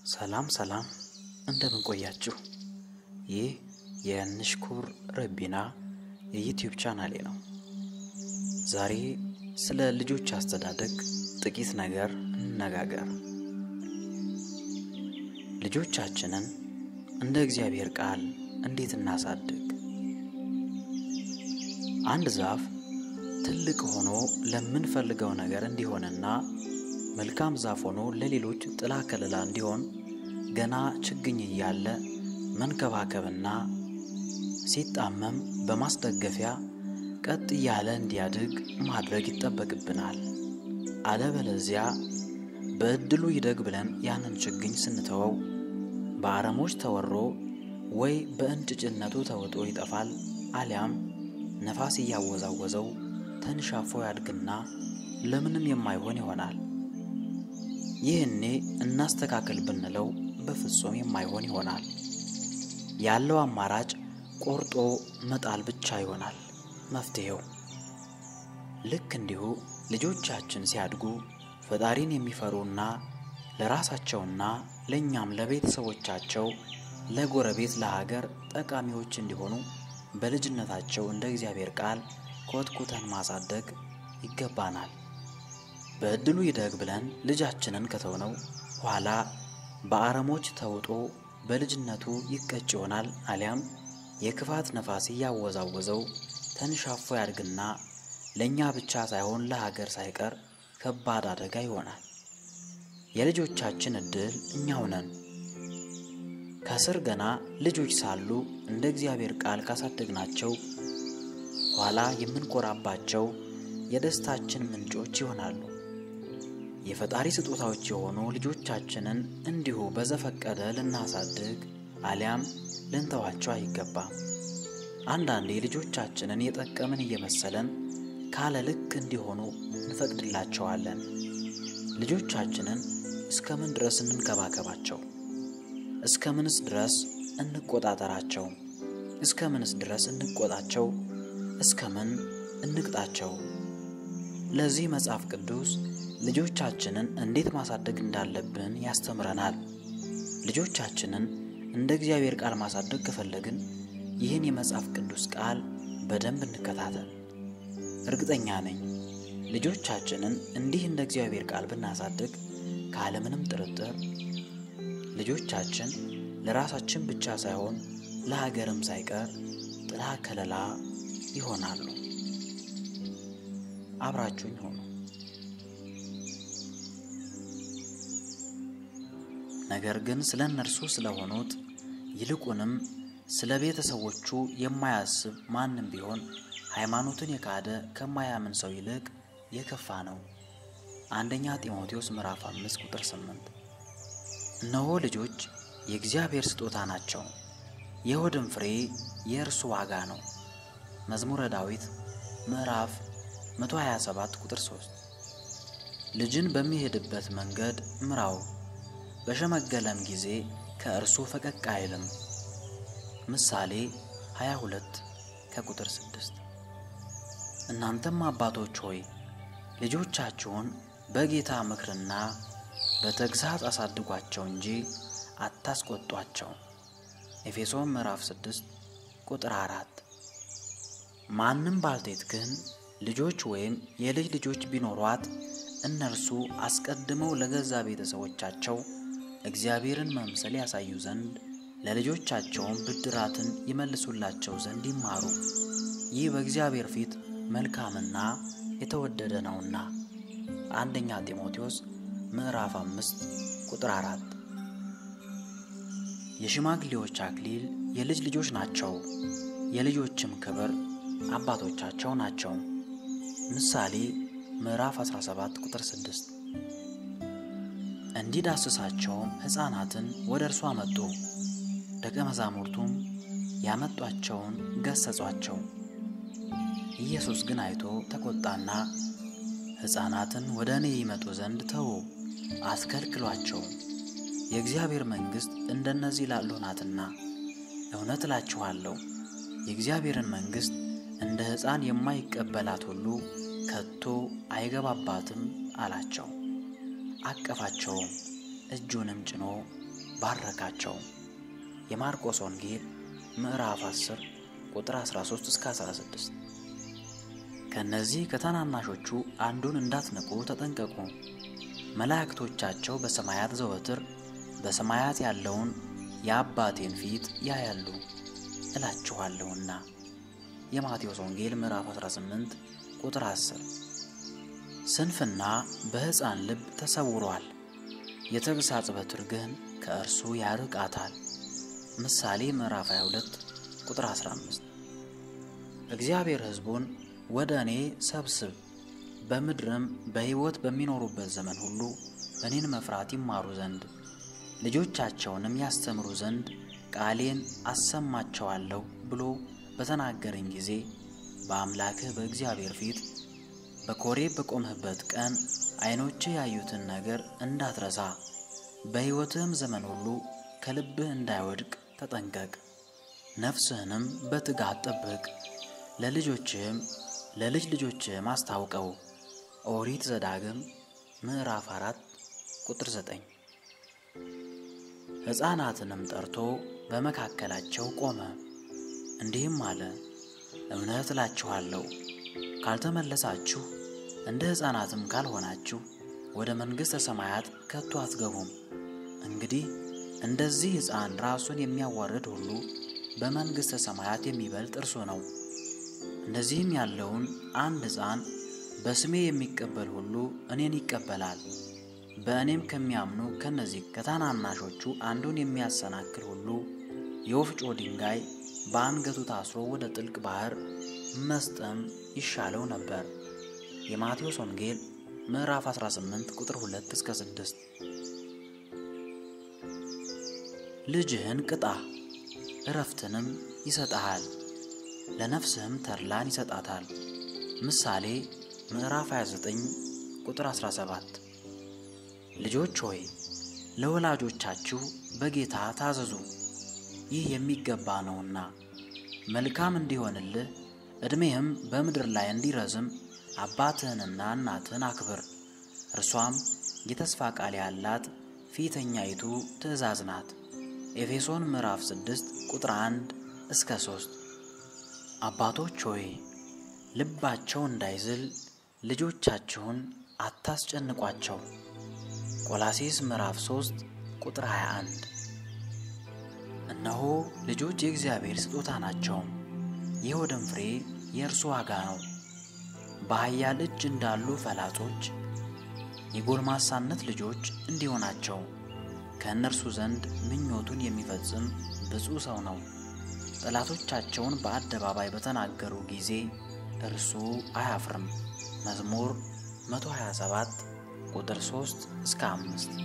ሰላም ሰላም እንደምን ቆያችሁ? ይህ የንሽኩር ረቢና የዩትዩብ ቻናሌ ነው። ዛሬ ስለ ልጆች አስተዳደግ ጥቂት ነገር እንነጋገር። ልጆቻችንን እንደ እግዚአብሔር ቃል እንዴት እናሳድግ? አንድ ዛፍ ትልቅ ሆኖ ለምንፈልገው ነገር እንዲሆንና መልካም ዛፍ ሆኖ ለሌሎች ጥላ ከለላ እንዲሆን ገና ችግኝ እያለ መንከባከብና ሲጣመም በማስደገፊያ ቀጥ እያለ እንዲያድግ ማድረግ ይጠበቅብናል። አለበለዚያ በዕድሉ ይደግ ብለን ያንን ችግኝ ስንተወው በአረሞች ተወሮ ወይ በእንጭጭነቱ ተውጦ ይጠፋል፣ አሊያም ነፋስ እያወዛወዘው ተንሻፎ ያድግና ለምንም የማይሆን ይሆናል። ይህኔ እናስተካከል ብንለው በፍጹም የማይሆን ይሆናል። ያለው አማራጭ ቆርጦ መጣል ብቻ ይሆናል መፍትሄው። ልክ እንዲሁ ልጆቻችን ሲያድጉ ፈጣሪን የሚፈሩና ለራሳቸውና ለእኛም ለቤተሰቦቻቸው፣ ለጎረቤት፣ ለሀገር ጠቃሚዎች እንዲሆኑ በልጅነታቸው እንደ እግዚአብሔር ቃል ኮትኩተን ማሳደግ ይገባናል። በዕድሉ ይደግ ብለን ልጃችንን ከተውነው ኋላ በአረሞች ተውጦ በልጅነቱ ይቀጭ ይሆናል። አሊያም የክፋት ነፋስ እያወዛወዘው ተንሻፎ ያድግና ለእኛ ብቻ ሳይሆን ለሀገር ሳይቀር ከባድ አደጋ ይሆናል። የልጆቻችን ዕድል እኛው ነን። ከስር ገና ልጆች ሳሉ እንደ እግዚአብሔር ቃል ካሳደግናቸው ኋላ የምንኮራባቸው የደስታችን ምንጮች ይሆናሉ። የፈጣሪ ስጦታዎች የሆኑ ልጆቻችንን እንዲሁ በዘፈቀደ ልናሳድግ አሊያም ልንተዋቸው አይገባም። አንዳንዴ ልጆቻችንን የጠቀምን እየመሰለን ካለ ልክ እንዲሆኑ እንፈቅድላቸዋለን። ልጆቻችንን እስከ ምን ድረስ እንንከባከባቸው? እስከ ምንስ ድረስ እንቆጣጠራቸው? እስከ ምንስ ድረስ እንቆጣቸው? እስከ ምን እንቅጣቸው? ለዚህ መጽሐፍ ቅዱስ ልጆቻችንን እንዴት ማሳደግ እንዳለብን ያስተምረናል። ልጆቻችንን እንደ እግዚአብሔር ቃል ማሳደግ ከፈለግን ይህን የመጽሐፍ ቅዱስ ቃል በደንብ እንከታተል። እርግጠኛ ነኝ ልጆቻችንን እንዲህ እንደ እግዚአብሔር ቃል ብናሳድግ ካለምንም ጥርጥር ልጆቻችን ለራሳችን ብቻ ሳይሆን ለሀገርም ሳይቀር ጥላ ከለላ ይሆናሉ። አብራችሁኝ ሆኑ። ነገር ግን ስለ እነርሱ ስለሆኑት ይልቁንም ስለ ቤተሰቦቹ የማያስብ ማንም ቢሆን ሃይማኖትን የካደ ከማያምን ሰው ይልቅ የከፋ ነው። አንደኛ ጢሞቴዎስ ምዕራፍ 5 ቁጥር 8። እነሆ ልጆች የእግዚአብሔር ስጦታ ናቸው፣ የሆድም ፍሬ የእርሱ ዋጋ ነው። መዝሙረ ዳዊት ምዕራፍ 127 ቁጥር 3። ልጅን በሚሄድበት መንገድ ምራው፣ በሸመገለም ጊዜ ከእርሱ ፈቀቅ አይልም። ምሳሌ 22 ከቁጥር 6። እናንተም አባቶች ሆይ ልጆቻችሁን በጌታ ምክርና በተግሣጽ አሳድጓቸው እንጂ አታስቆጧቸው። ኤፌሶን ምዕራፍ 6 ቁጥር 4። ማንም ባልቴት ግን ልጆች ወይም የልጅ ልጆች ቢኖሯት እነርሱ አስቀድመው ለገዛ ቤተሰቦቻቸው እግዚአብሔርን መምሰል ያሳዩ ዘንድ ለልጆቻቸውም ብድራትን ይመልሱላቸው ዘንድ ይማሩ። ይህ በእግዚአብሔር ፊት መልካምና የተወደደ ነውና። አንደኛ ጢሞቴዎስ ምዕራፍ አምስት ቁጥር አራት የሽማግሌዎች አክሊል የልጅ ልጆች ናቸው፣ የልጆችም ክብር አባቶቻቸው ናቸው። ምሳሌ ምዕራፍ 17 ቁጥር 6 እንዲዳስሳቸውም ሕፃናትን ወደ እርሱ አመጡ። ደቀ መዛሙርቱም ያመጧቸውን ገሰጿቸው። ኢየሱስ ግን አይቶ ተቆጣና ሕፃናትን ወደ እኔ ይመጡ ዘንድ ተዉ፣ አስከልክሏቸው፣ የእግዚአብሔር መንግሥት እንደነዚህ ላሉ ናትና። እውነት እላችኋለሁ የእግዚአብሔርን መንግሥት እንደ ሕፃን የማይቀበላት ሁሉ ከቶ አይገባባትም አላቸው። አቀፋቸውም፣ እጁንም ጭኖ ባረካቸው። የማርቆስ ወንጌል ምዕራፍ 10 ቁጥር 13 እስከ 16። ከእነዚህ ከታናናሾቹ አንዱን እንዳትንቁ ተጠንቀቁ። መላእክቶቻቸው በሰማያት ዘወትር በሰማያት ያለውን የአባቴን ፊት ያያሉ እላችኋለሁና። የማቴዎስ ወንጌል ምዕራፍ 18 ቁጥር 10። ስንፍና በሕፃን ልብ ተሰውሯል፣ የተግሣጽ በትር ግን ከእርሱ ያርቃታል። ምሳሌ ምዕራፍ 22 ቁጥር 15። እግዚአብሔር ሕዝቡን ወደ እኔ ሰብስብ፣ በምድርም በሕይወት በሚኖሩበት ዘመን ሁሉ እኔን መፍራት ይማሩ ዘንድ ልጆቻቸውንም ያስተምሩ ዘንድ ቃሌን አሰማቸዋለሁ ብሎ በተናገረኝ ጊዜ በአምላክህ በእግዚአብሔር ፊት በኮሬብ በቆምህበት ቀን ዐይኖችህ ያዩትን ነገር እንዳትረሳ በሕይወትህም ዘመን ሁሉ ከልብህ እንዳይወድቅ ተጠንቀቅ። ነፍስህንም በትጋት ጠብቅ፣ ለልጆችህም ለልጅ ልጆችህም አስታውቀው። ኦሪት ዘዳግም ምዕራፍ አራት ቁጥር ዘጠኝ ሕፃናትንም ጠርቶ በመካከላቸው ቆመ፣ እንዲህም አለ፣ እውነት እላችኋለሁ ካልተመለሳችሁ እንደ ሕፃናትም ካልሆናችሁ ወደ መንግሥተ ሰማያት ከቶ አትገቡም። እንግዲህ እንደዚህ ሕፃን ራሱን የሚያዋርድ ሁሉ በመንግሥተ ሰማያት የሚበልጥ እርሱ ነው። እንደዚህም ያለውን አንድ ሕፃን በስሜ የሚቀበል ሁሉ እኔን ይቀበላል። በእኔም ከሚያምኑ ከነዚህ ከታናናሾቹ አንዱን የሚያሰናክል ሁሉ የወፍጮ ድንጋይ በአንገቱ ታስሮ ወደ ጥልቅ ባሕር መስጠም ይሻለው ነበር። የማቴዎስ ወንጌል ምዕራፍ 18 ቁጥር 2 እስከ 6። ልጅህን ቅጣ እረፍትንም ይሰጠሃል፣ ለነፍስህም ተድላን ይሰጣታል። ምሳሌ ምዕራፍ 29 ቁጥር 17። ልጆች ሆይ ለወላጆቻችሁ በጌታ ታዘዙ፣ ይህ የሚገባ ነውና መልካም እንዲሆንልህ ዕድሜህም በምድር ላይ እንዲረዝም አባትህንና እናትህን አክብር። እርሷም የተስፋ ቃል ያላት ፊተኛይቱ ትእዛዝ ናት። ኤፌሶን ምዕራፍ 6 ቁጥር 1 እስከ 3። አባቶች ሆይ ልባቸው እንዳይዝል ልጆቻችሁን አታስጨንቋቸው። ቆላሴስ ምዕራፍ 3 ቁጥር 21። እነሆ ልጆች የእግዚአብሔር ስጦታ ናቸው፣ የሆድም ፍሬ የእርሱ ዋጋ ነው። በኃያል እጅ እንዳሉ ፈላጾች የጎልማሳነት ልጆች እንዲሁ ናቸው። ከእነርሱ ዘንድ ምኞቱን የሚፈጽም ብፁዕ ሰው ነው። ጠላቶቻቸውን በአደባባይ በተናገሩ ጊዜ እርሱ አያፍርም። መዝሙር 127 ቁጥር 3 እስከ 5።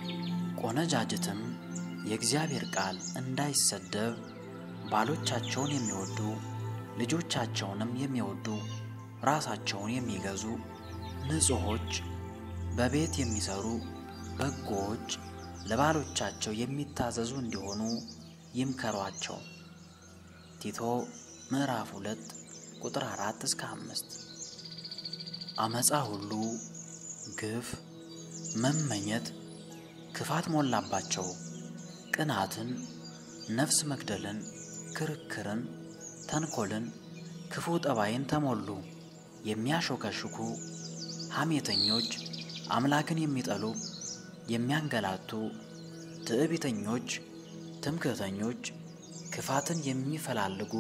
ቆነጃጅትም የእግዚአብሔር ቃል እንዳይሰደብ ባሎቻቸውን የሚወዱ ልጆቻቸውንም የሚወዱ ራሳቸውን የሚገዙ ንጹሖች፣ በቤት የሚሰሩ በጎዎች፣ ለባሎቻቸው የሚታዘዙ እንዲሆኑ ይምከሯቸው። ቲቶ ምዕራፍ 2 ቁጥር 4 እስከ 5። አመፃ ሁሉ ግፍ፣ መመኘት፣ ክፋት ሞላባቸው። ቅናትን፣ ነፍስ መግደልን፣ ክርክርን፣ ተንኮልን፣ ክፉ ጠባይን ተሞሉ። የሚያሾከሽኩ ሐሜተኞች፣ አምላክን የሚጠሉ፣ የሚያንገላቱ፣ ትዕቢተኞች፣ ትምክህተኞች፣ ክፋትን የሚፈላልጉ፣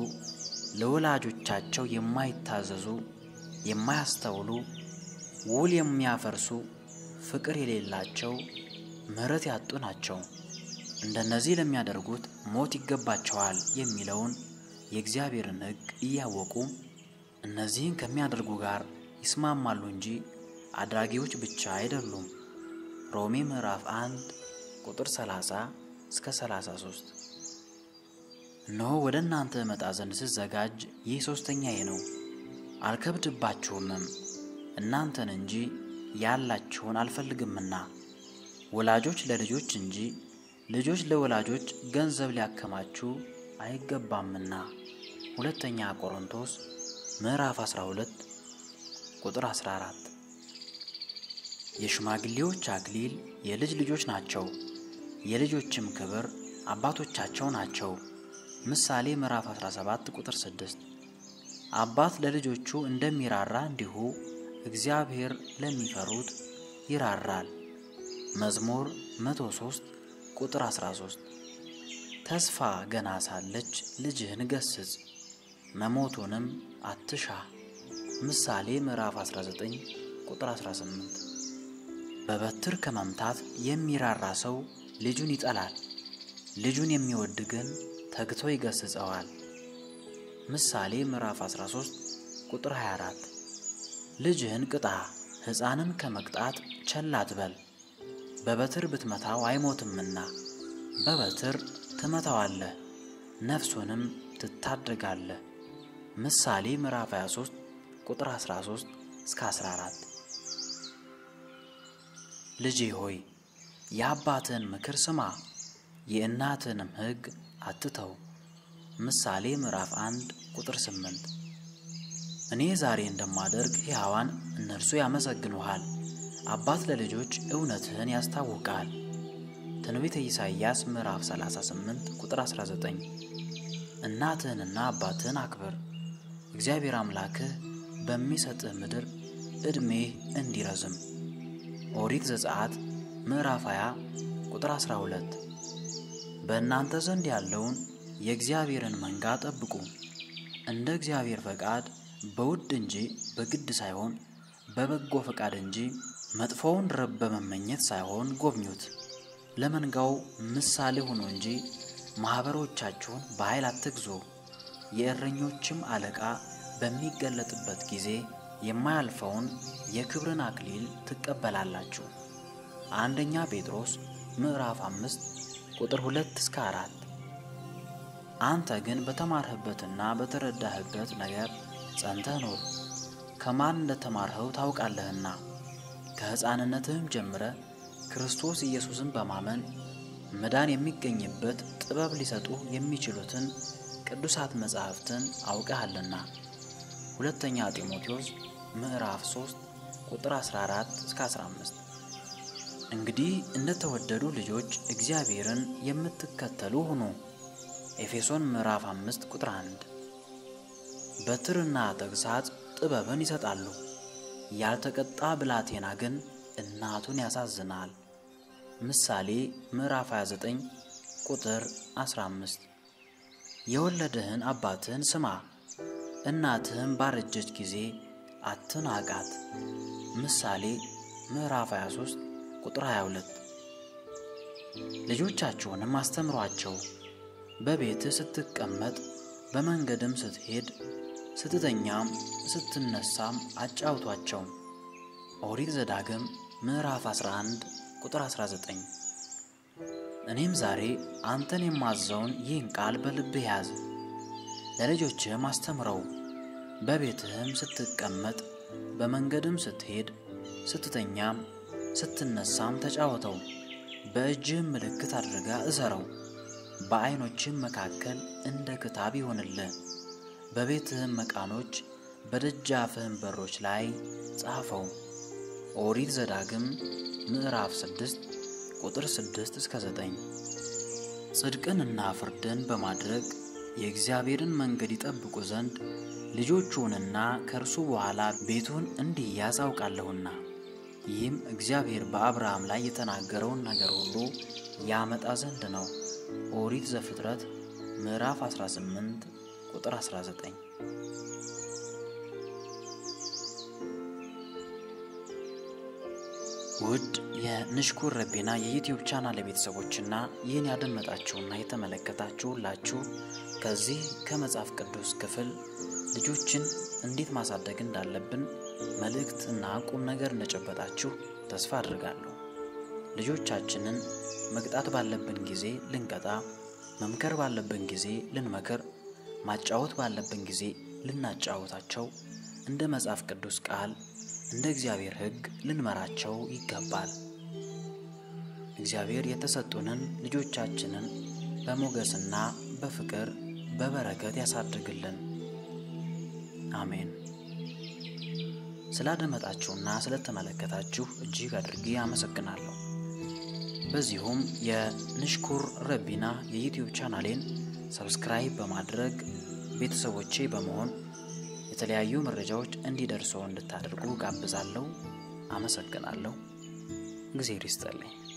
ለወላጆቻቸው የማይታዘዙ፣ የማያስተውሉ፣ ውል የሚያፈርሱ፣ ፍቅር የሌላቸው፣ ምሕረት ያጡ ናቸው። እንደነዚህ ለሚያደርጉት ሞት ይገባቸዋል የሚለውን የእግዚአብሔርን ሕግ እያወቁ እነዚህን ከሚያደርጉ ጋር ይስማማሉ እንጂ አድራጊዎች ብቻ አይደሉም። ሮሜ ምዕራፍ 1 ቁጥር 30 እስከ 33። እነሆ ወደ እናንተ እመጣ ዘንድ ስዘጋጅ ይህ ሦስተኛዬ ነው። አልከብድባችሁምም እናንተን እንጂ ያላችሁን አልፈልግምና። ወላጆች ለልጆች እንጂ ልጆች ለወላጆች ገንዘብ ሊያከማቹ አይገባምና። ሁለተኛ ቆሮንቶስ ምዕራፍ 12 ቁጥር 14። የሽማግሌዎች አክሊል የልጅ ልጆች ናቸው፣ የልጆችም ክብር አባቶቻቸው ናቸው። ምሳሌ ምዕራፍ 17 ቁጥር 6 አባት ለልጆቹ እንደሚራራ እንዲሁ እግዚአብሔር ለሚፈሩት ይራራል። መዝሙር 103 ቁጥር 13 ተስፋ ገና ሳለች ልጅህን ገስጽ መሞቱንም አትሻ። ምሳሌ ምዕራፍ 19 ቁጥር 18 በበትር ከመምታት የሚራራ ሰው ልጁን ይጠላል፣ ልጁን የሚወድ ግን ተግቶ ይገስጸዋል። ምሳሌ ምዕራፍ 13 ቁጥር 24 ልጅህን ቅጣ፣ ሕፃንን ከመቅጣት ቸል አትበል። በበትር ብትመታው አይሞትምና በበትር ትመታዋለህ፣ ነፍሱንም ትታደጋለህ። ምሳሌ ምዕራፍ 23 ቁጥር 13 እስከ 14 ልጄ ሆይ የአባትህን ምክር ስማ፣ የእናትህንም ሕግ አትተው። ምሳሌ ምዕራፍ 1 ቁጥር 8 እኔ ዛሬ እንደማደርግ ሕያዋን እነርሱ ያመሰግኑሃል። አባት ለልጆች እውነትህን ያስታውቃል። ትንቢተ ኢሳይያስ ምዕራፍ 38 ቁጥር 19 እናትህንና አባትህን አክብር፣ እግዚአብሔር አምላክህ በሚሰጥህ ምድር ዕድሜህ እንዲረዝም። ኦሪት ዘጸአት ምዕራፍ 20 ቁጥር 12 በእናንተ ዘንድ ያለውን የእግዚአብሔርን መንጋ ጠብቁ፣ እንደ እግዚአብሔር ፈቃድ በውድ እንጂ በግድ ሳይሆን በበጎ ፈቃድ እንጂ መጥፎውን ረብ በመመኘት ሳይሆን ጎብኙት። ለመንጋው ምሳሌ ሁኑ እንጂ ማኅበሮቻችሁን በኃይል አትግዙ። የእረኞችም አለቃ በሚገለጥበት ጊዜ የማያልፈውን የክብርን አክሊል ትቀበላላችሁ። አንደኛ ጴጥሮስ ምዕራፍ አምስት ቁጥር ሁለት እስከ አራት አንተ ግን በተማርህበትና በተረዳህበት ነገር ጸንተህ ኑር። ከማን እንደተማርኸው ታውቃለህና ከሕፃንነትህም ጀምረ ክርስቶስ ኢየሱስን በማመን መዳን የሚገኝበት ጥበብ ሊሰጡ የሚችሉትን ቅዱሳት መጻሕፍትን አውቀሃልና። ሁለተኛ ጢሞቴዎስ ምዕራፍ 3 ቁጥር 14 እስከ 15። እንግዲህ እንደተወደዱ ልጆች እግዚአብሔርን የምትከተሉ ሁኑ። ኤፌሶን ምዕራፍ 5 ቁጥር 1። በትርና ተግሣጽ ጥበብን ይሰጣሉ፣ ያልተቀጣ ብላቴና ግን እናቱን ያሳዝናል። ምሳሌ ምዕራፍ 29 ቁጥር 15። የወለደህን አባትህን ስማ፣ እናትህም ባረጀች ጊዜ አትናቃት። ምሳሌ ምዕራፍ 23 ቁጥር 22። ልጆቻችሁንም አስተምሯቸው፣ በቤትህ ስትቀመጥ፣ በመንገድም ስትሄድ፣ ስትተኛም ስትነሳም አጫውቷቸው። ኦሪት ዘዳግም ምዕራፍ 11 ቁጥር 19። እኔም ዛሬ አንተን የማዘውን ይህን ቃል በልብህ ያዝ፣ ለልጆችህም አስተምረው። በቤትህም ስትቀመጥ፣ በመንገድም ስትሄድ፣ ስትተኛም ስትነሳም ተጫወተው። በእጅህም ምልክት አድርጋ እሰረው፣ በዐይኖችህም መካከል እንደ ክታብ ይሆንልህ። በቤትህም መቃኖች በደጃፍህም በሮች ላይ ጻፈው። ኦሪት ዘዳግም ምዕራፍ 6 ቁጥር 6 እስከ 9። ጽድቅንና ፍርድን በማድረግ የእግዚአብሔርን መንገድ ይጠብቁ ዘንድ ልጆቹንና ከእርሱ በኋላ ቤቱን እንዲያዝ አውቃለሁና። ይህም እግዚአብሔር በአብርሃም ላይ የተናገረውን ነገር ሁሉ ያመጣ ዘንድ ነው። ኦሪት ዘፍጥረት ምዕራፍ 18 ቁጥር 19። ውድ የንሽኩር ረቤና የዩትዩብ ቻናል ቤተሰቦችና ይህን ያደመጣችሁና የተመለከታችሁ ሁላችሁ ከዚህ ከመጽሐፍ ቅዱስ ክፍል ልጆችን እንዴት ማሳደግ እንዳለብን መልእክት እና ቁም ነገር እንደጨበጣችሁ ተስፋ አድርጋለሁ። ልጆቻችንን መቅጣት ባለብን ጊዜ ልንቀጣ፣ መምከር ባለብን ጊዜ ልንመክር፣ ማጫወት ባለብን ጊዜ ልናጫወታቸው እንደ መጽሐፍ ቅዱስ ቃል እንደ እግዚአብሔር ሕግ ልንመራቸው ይገባል። እግዚአብሔር የተሰጡንን ልጆቻችንን በሞገስና በፍቅር በበረከት ያሳድግልን። አሜን። ስላደመጣችሁና ስለተመለከታችሁ እጅግ አድርጌ አመሰግናለሁ። በዚሁም የንሽኩር ረቢና የዩትዩብ ቻናሌን ሰብስክራይብ በማድረግ ቤተሰቦቼ በመሆን የተለያዩ መረጃዎች እንዲደርሰው እንድታደርጉ ጋብዛለሁ። አመሰግናለሁ። እግዜር ይስጥልኝ።